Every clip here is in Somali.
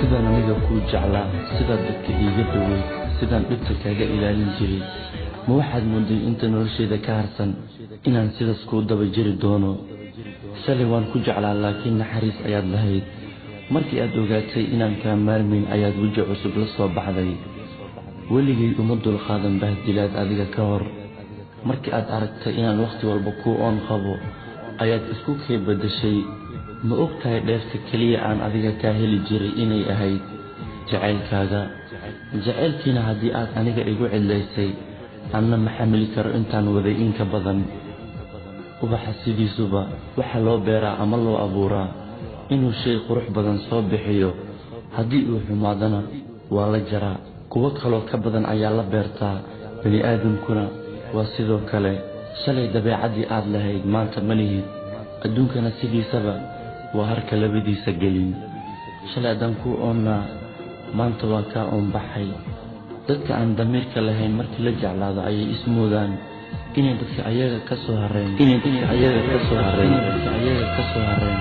sidaan aniga kuu jeclaa sidaad dadka iiga dhoweyd sidaan dhibta kaaga ilaalin jiray ma waxaad mooday inta nolosheeda ka harsan inaan sidaas kuu daba jiri doono shalay waan ku jeclaa laakiin naxariis ayaad lahayd markii aad ogaatay inaan kaa maarmayn ayaad weji cusub la soo baxday weligay uma dulqaadan bahdilaad adiga ka hor markii aad aragtay inaan wakhti walba kuu oon qabo ayaad isku kee beddeshay ma og tahay dheefta keliya aan adiga kaa heli jiray inay ahayd jacaylkaaga jacaylkiina haddii aad aniga igu cidlaysay anna ma xamili karo intaan waday inka badan ubaxa sidiisuba waxaa loo beeraa ama loo abuuraa inuu shay qurux badan soo bixiyo haddii uu xumaadana waa la jaraa kuwo kaloo ka badan ayaa la beertaa bani aadamkuna waa sidoo kale shalay dabeecaddii aad lahayd maanta ma lihid adduunkana sidiisaba waa harka labadiisa gelin shalay haddaan kuu oonnaa maanta waa kaa oonbaxay dadka aan damiirka lahayn markii la jeclaado ayay ismoodaan inay dadka ayaga ka soo hareen inay dadka ayaga ka soo hareen dadka ayaga ka soo hareen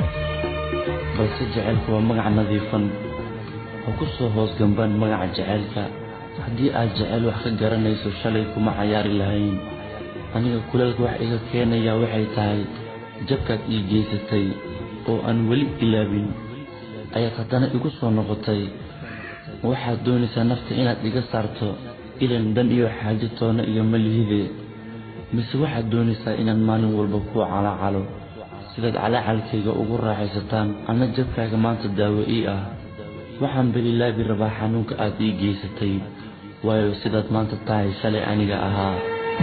balse jacaylku waa magac nadiifan oo ku soo hoos gambaan magaca jacaylka haddii aad jacayl wax ka garanayso shalay kuma cayaari lahayn aniga kuleelka wax iga keenayaa waxay tahay jabkaad ii geysatay oo aan weli ilaabin ayaad haddana igu soo noqotay waxaad doonaysaa nafta inaad iga saarto ilan dan iyo xaajo toona iyo malihide mise waxaad doonaysaa inaan maalin walba kuu calaacalo sidaad calaacalkayga ugu raaxaysataan anna jabkaaga maanta daawo ii ah waxaan belilaabi rabaa xanuunka aad ii geysatay waayo sidaad maanta tahay shalay aniga ahaa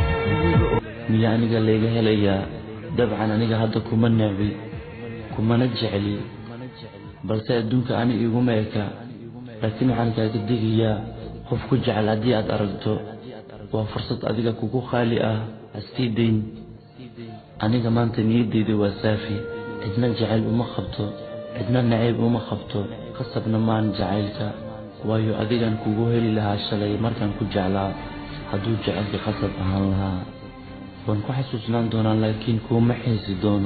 miya aniga layga helayaa dabcan aniga hadda kuma neebi kumana jecli balse adduunka ani iguma eka laakiin waxaan kaaga digayaa qof ku jecel haddii aad aragto waa fursad adiga kugu qaali ah hastii dayn aniga maanta niyaddeyda waa saafi cidna jacayl uma qabto cidna nacayb uma qabto qasabna maan jacaylka waayo adigan kugu heli lahaa shalay markaan ku jeclaa hadduu jacaylka qasab ahaan lahaa waan ku xasuusnaan doonaa laakiin kuuma xiisi doono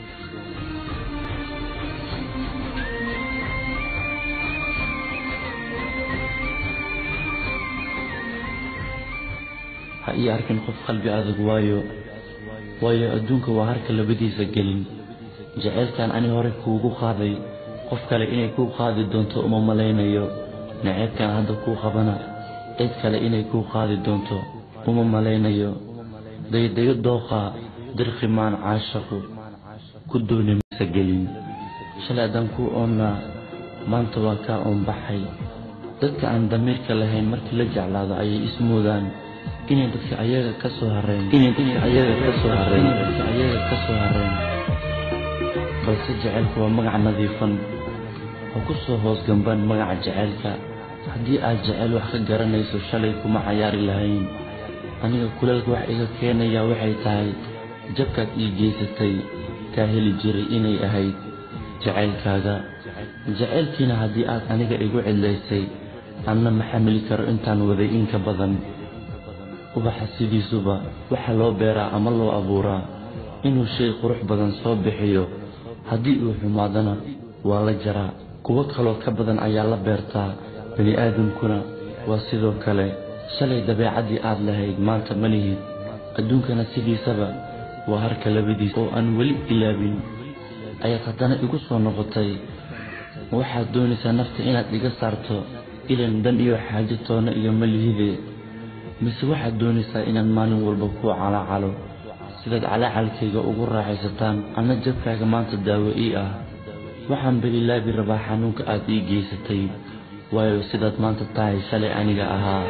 ha ii arkin qof qalbi adag waayo waayo adduunka waa harka labadiisa gelin jacaylkan ani hore kuugu qaaday qof kale inay kuu qaadi doonto uma malaynayo naceebkan hadda kuu qabana cid kale inay kuu qaadi doonto uma malaynayo daydayo dooqa dirqimaan caashaqu ku dooni maysa gelin shalay haddaan kuu oonnaa maanta waa kaa oonbaxay dadka aan damiirka lahayn markii la jeclaado ayay ismoodaan inay dadka ayaga ka soo hareen inay dadka ayaga ka soo hareen dadka ayaga ka soo hareen balse jacaylku waa magac nadiifan oo ku soo hoos gambaan magaca jacaylka haddii aad jacayl wax ka garanayso shalay kuma cayaari lahayn aniga kuleelka wax iga keenayaa waxay tahay jabkaad ii geysatay kaa heli jiray inay ahayd jacaylkaaga jacaylkiina haddii aad aniga igu cidlaysay anna ma xamili karo intaan waday inka badan ubaxa sidiisuba waxaa loo beeraa ama loo abuuraa inuu shay qurux badan soo bixiyo haddii uu xumaadana waa la jaraa kuwo kaloo ka badan ayaa la beertaa bani aadamkuna waa sidoo kale shalay dabeecaddii aad lahayd maanta ma lihid adduunkana sidiisaba waa harka labadiisa oo aan weli ilaabin ayaad haddana igu soo noqotay waxaad doonaysaa nafta inaad iga saarto ilan dan iyo xaajo toona iyo malihide mise waxaad doonaysaa inaan maalin walba kuu calaacalo sidaad calaacalkayga ugu raaxaysataan anna jabkaaga maanta daawo ii ah waxaan belilaabi rabaa xanuunka aad ii geysatay waayo sidaad maanta tahay shalay aniga ahaa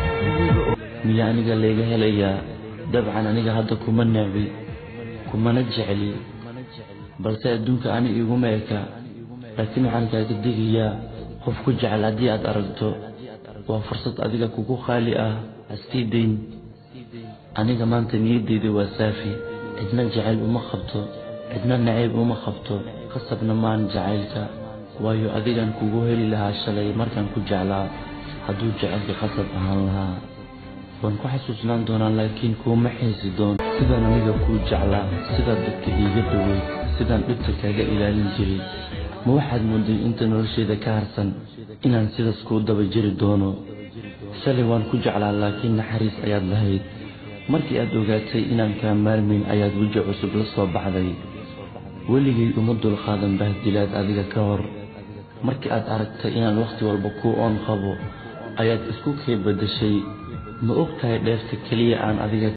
miya aniga layga helayaa dabcan aniga hadda kuma neebi kumana jecli balse adduunka ani iguma eka laakiin waxaan kaaga digayaa qof ku jecel haddii aad aragto waa fursad adiga kugu qaali ah hastii dayn aniga maanta niyaddeyda waa saafi cidna jacayl uma qabto cidna nacayb uma qabto qasabna maan jacaylka waayo adigan kugu heli lahaa shalay markaan ku jeclaa hadduu jacaylka qasab ahaan lahaa waan ku xasuusnaan doonaa laakiin kuuma xiisi doono sidaan aniga kuu jeclaa sidaad dadka iiga dhoweyd sidaan dhibta kaaga ilaalin jiray ma waxaad mooday inta nolosheeda ka harsan inaan sidaas kuu daba jiri doono shalay waan ku jeclaa laakiin naxariis ayaad lahayd markii aad ogaatay inaan kaa maarmayn ayaad weji cusub la soo baxday weligay uma dulqaadan bahdilaad adiga ka hor markii aad aragtay inaan wakhti walba kuu oon qabo ayaad isku kay beddeshay ma og tahay dheefta keliya aan adiga